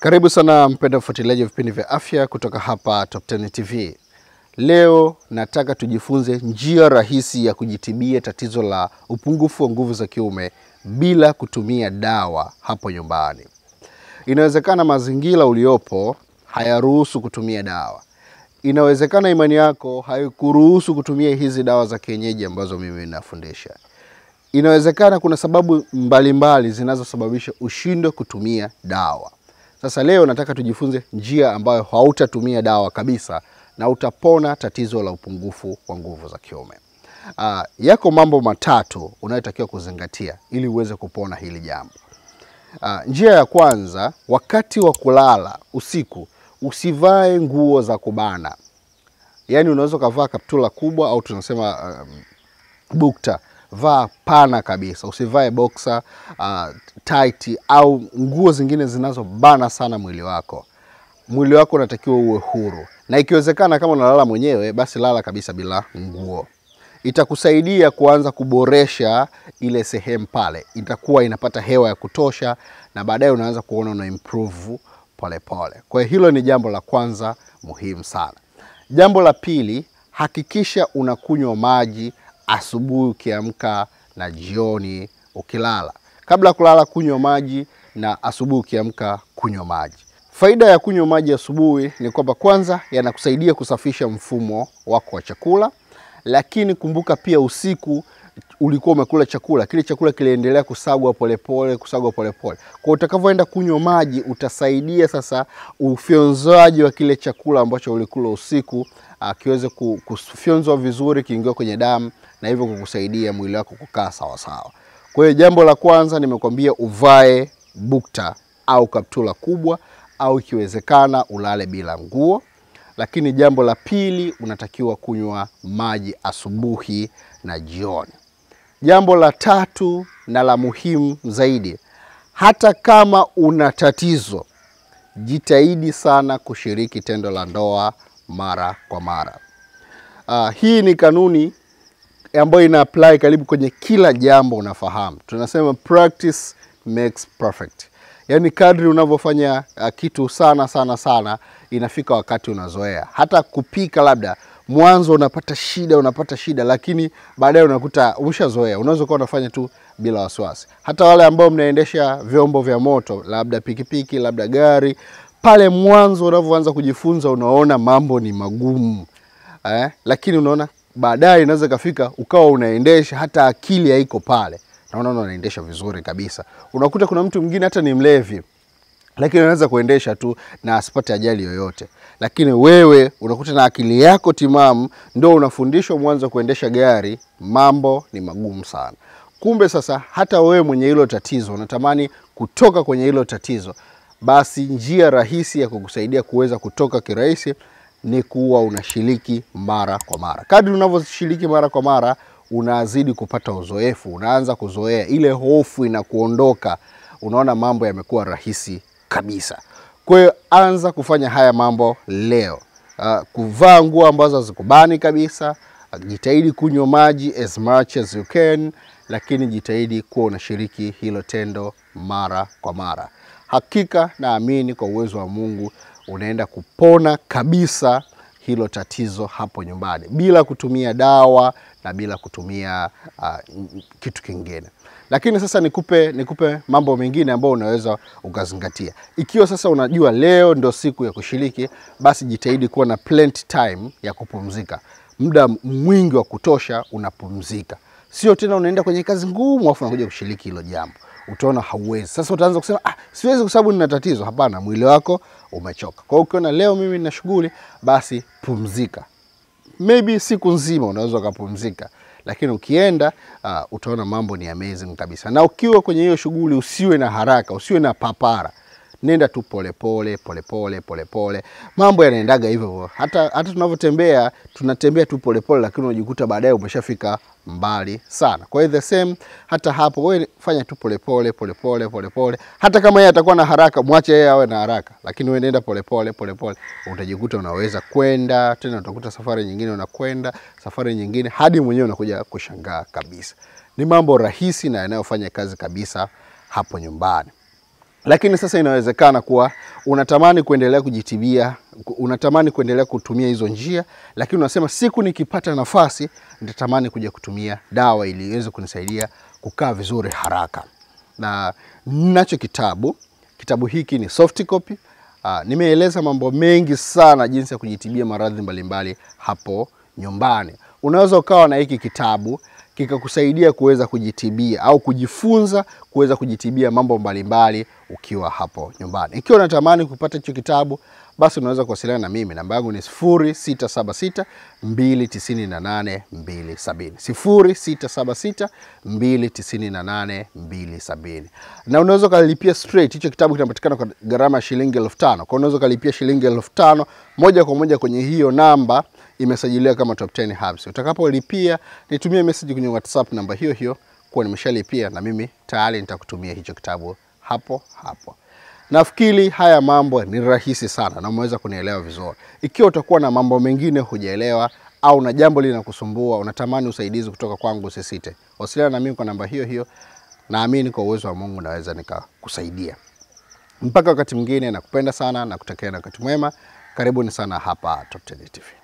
Karibu sana mpenda mfuatiliaji wa vipindi vya afya kutoka hapa Top 10 TV. Leo nataka tujifunze njia rahisi ya kujitibia tatizo la upungufu wa nguvu za kiume bila kutumia dawa hapo nyumbani. Inawezekana mazingira uliopo hayaruhusu kutumia dawa. Inawezekana imani yako haikuruhusu kutumia hizi dawa za kienyeji ambazo mimi nafundisha. Inawezekana kuna sababu mbalimbali zinazosababisha ushindwe kutumia dawa. Sasa leo nataka tujifunze njia ambayo hautatumia dawa kabisa na utapona tatizo la upungufu wa nguvu za kiume. Uh, yako mambo matatu unayotakiwa kuzingatia ili uweze kupona hili jambo. Uh, njia ya kwanza, wakati wa kulala usiku usivae nguo za kubana. Yaani unaweza ukavaa kaptula kubwa au tunasema um, bukta vaa pana kabisa, usivae boxer uh, tight au nguo zingine zinazobana sana mwili wako. Mwili wako unatakiwa uwe huru, na ikiwezekana, kama unalala mwenyewe, basi lala kabisa bila nguo. Itakusaidia kuanza kuboresha ile sehemu pale, itakuwa inapata hewa ya kutosha, na baadaye unaanza kuona una improve polepole. Kwa hiyo hilo ni jambo la kwanza muhimu sana. Jambo la pili, hakikisha unakunywa maji asubuhi ukiamka na jioni ukilala. Kabla ya kulala kunywa maji na asubuhi ukiamka kunywa maji. Faida ya kunywa maji asubuhi ni kwamba kwanza yanakusaidia kusafisha mfumo wako wa chakula, lakini kumbuka pia usiku ulikuwa umekula chakula, kile chakula kiliendelea kusagwa polepole, kusagwa polepole. Kwa utakavyoenda kunywa maji, utasaidia sasa ufyonzaji wa kile chakula ambacho ulikula usiku kiweze kufyonzwa vizuri, kiingia kwenye damu na hivyo kukusaidia mwili wako kukaa sawasawa. Kwa hiyo jambo la kwanza nimekwambia uvae bukta au kaptula kubwa, au ikiwezekana ulale bila nguo. Lakini jambo la pili unatakiwa kunywa maji asubuhi na jioni. Jambo la tatu na la muhimu zaidi, hata kama una tatizo, jitahidi sana kushiriki tendo la ndoa mara kwa mara. Uh, hii ni kanuni ambayo ina apply karibu kwenye kila jambo unafahamu. Tunasema practice makes perfect. Yaani kadri unavyofanya uh, kitu sana sana sana, inafika wakati unazoea. Hata kupika, labda mwanzo unapata shida, unapata shida, lakini baadaye unakuta umeshazoea. Unaweza kuwa unafanya tu bila wasiwasi. Hata wale ambao mnaendesha vyombo vya moto, labda pikipiki, labda gari, pale mwanzo unavyoanza kujifunza, unaona mambo ni magumu eh, lakini unaona baadaye inaweza ikafika ukawa unaendesha hata akili haiko pale, naona unaendesha vizuri kabisa. Unakuta kuna mtu mwingine hata ni mlevi, lakini anaweza kuendesha tu na asipate ajali yoyote, lakini wewe unakuta na akili yako timamu, ndo unafundishwa mwanzo kuendesha gari, mambo ni magumu sana. Kumbe sasa hata wewe mwenye hilo tatizo unatamani kutoka kwenye hilo tatizo, basi njia rahisi ya kukusaidia kuweza kutoka kirahisi ni kuwa unashiriki mara kwa mara. Kadri unavyoshiriki mara kwa mara, unazidi kupata uzoefu, unaanza kuzoea, ile hofu inakuondoka, unaona mambo yamekuwa rahisi kabisa. Kwa hiyo anza kufanya haya mambo leo. Uh, kuvaa nguo ambazo hazikubani kabisa, uh, jitahidi kunywa maji as much as you can, lakini jitahidi kuwa unashiriki hilo tendo mara kwa mara. Hakika naamini kwa uwezo wa Mungu unaenda kupona kabisa hilo tatizo hapo nyumbani bila kutumia dawa na bila kutumia uh, kitu kingine. Lakini sasa nikupe, nikupe mambo mengine ambayo unaweza ukazingatia. Ikiwa sasa unajua leo ndo siku ya kushiriki, basi jitahidi kuwa na plenty time ya kupumzika, muda mwingi wa kutosha unapumzika, sio tena unaenda kwenye kazi ngumu afu unakuja kushiriki hilo jambo utaona hauwezi. Sasa utaanza kusema ah, siwezi kwa sababu nina tatizo. Hapana, mwili wako umechoka. Kwa hiyo ukiona leo mimi nina shughuli, basi pumzika, maybe siku nzima unaweza ukapumzika, lakini ukienda uh, utaona mambo ni amazing kabisa. Na ukiwa kwenye hiyo shughuli, usiwe na haraka, usiwe na papara, nenda tu polepole polepole polepole, mambo yanaendaga hivyo. Hata, hata tunavyotembea tunatembea tu polepole, lakini unajikuta baadaye umeshafika mbali sana. Kwa hiyo the same, hata hapo wewe fanya tu polepole polepole polepole. Hata kama yeye atakuwa na haraka, mwache yeye awe na haraka, lakini wewe nenda polepole polepole, utajikuta unaweza kwenda tena, utakuta safari nyingine unakwenda safari nyingine, hadi mwenyewe unakuja kushangaa kabisa. Ni mambo rahisi na yanayofanya kazi kabisa hapo nyumbani. lakini sasa inawezekana kuwa unatamani kuendelea kujitibia, unatamani kuendelea kutumia hizo njia, lakini unasema siku nikipata nafasi nitatamani kuja kutumia dawa ili iweze kunisaidia kukaa vizuri haraka. Na nacho kitabu, kitabu hiki ni soft copy. Uh, nimeeleza mambo mengi sana jinsi ya kujitibia maradhi mbalimbali hapo nyumbani. Unaweza ukawa na hiki kitabu kikakusaidia kuweza kujitibia au kujifunza kuweza kujitibia mambo mbalimbali ukiwa hapo nyumbani. Ikiwa unatamani kupata hicho kitabu, basi unaweza kuwasiliana na mimi. Namba yangu ni 0676 298 270, 0676 298 270. Na unaweza ukalipia straight. Hicho kitabu kinapatikana kwa gharama ya shilingi elfu tano. Kwa unaweza ukalipia shilingi elfu tano moja kwa moja kwenye hiyo namba imesajiliwa kama Top 10 Herbs. Utakapolipia nitumie message kwenye WhatsApp namba hiyo hiyo kuwa nimeshalipia, na mimi tayari nitakutumia hicho kitabu hapo hapo. Nafikiri haya mambo ni rahisi sana na umeweza kunielewa vizuri. Ikiwa utakuwa na mambo mengine hujaelewa au na jambo linakusumbua, unatamani usaidizi kutoka kwangu, usisite wasiliana na mimi kwa namba hiyo hiyo. Naamini kwa uwezo wa Mungu naweza nikakusaidia. Mpaka wakati mwingine, nakupenda sana na kutakia na wakati mwema. Karibuni sana hapa Top 10 TV.